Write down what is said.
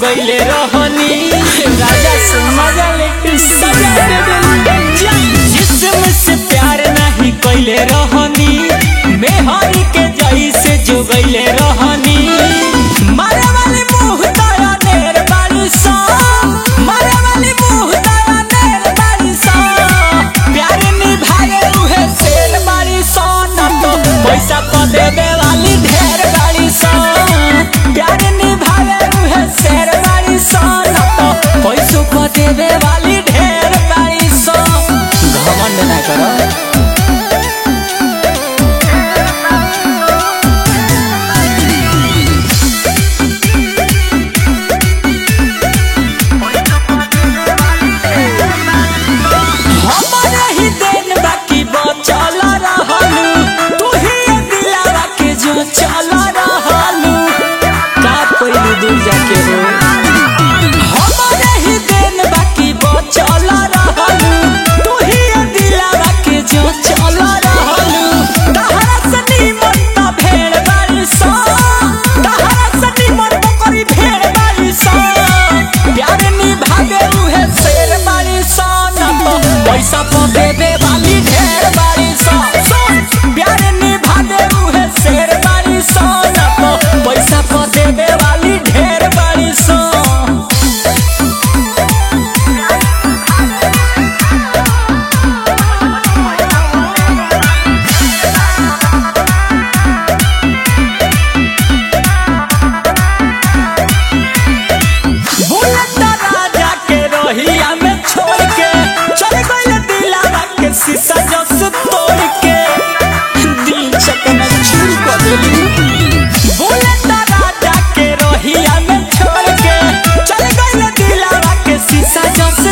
गईले रहनी राजा से मजा लेके सजा दे दिल जिस्म से प्यार नहीं कैले रहनी मेहरी के जैसे जो गईले रहनी मारे वाली मुंह दया नेर बाली सा मारे वाली मुंह दया नेर बाली सा प्यार निभाए उहे शेर बाली सा न तो पैसा तो देवे वाली ढेर बाली सा प्यार निभाए उहे शेर बाली सा न तो पैसों को देवे वाली ढेर बाली सा घमंड ना करो हमारे ही देन बाकी बचल रहलू तू ही ये दिलावा के जो चल रहलू का कोई दूर जाके हो हमारे ही देन बाकी बचल रहलू तू ही ये दिलावा के जो चल रहलू तहरा से निमन त भेड़ बारी सा तहरा से निमन बकरी भेड़ बारी सा प्यार निभागे उहे शेर बारी सा न तो पैसा तो देवे वाली ढेर बारी सा प्यार निभागे उहे शेर बारी सा न तो पैसा तो देवे वाली ढेर बारी सा बुलेट राजा के रोहिया में छोड़ के चल गई दिलावा के शीशा जस तोड़ के दिल चकना चूर कर देली बुलेट राजा के रोहिया में छोड़ के चल गई दिलावा के शीशा जस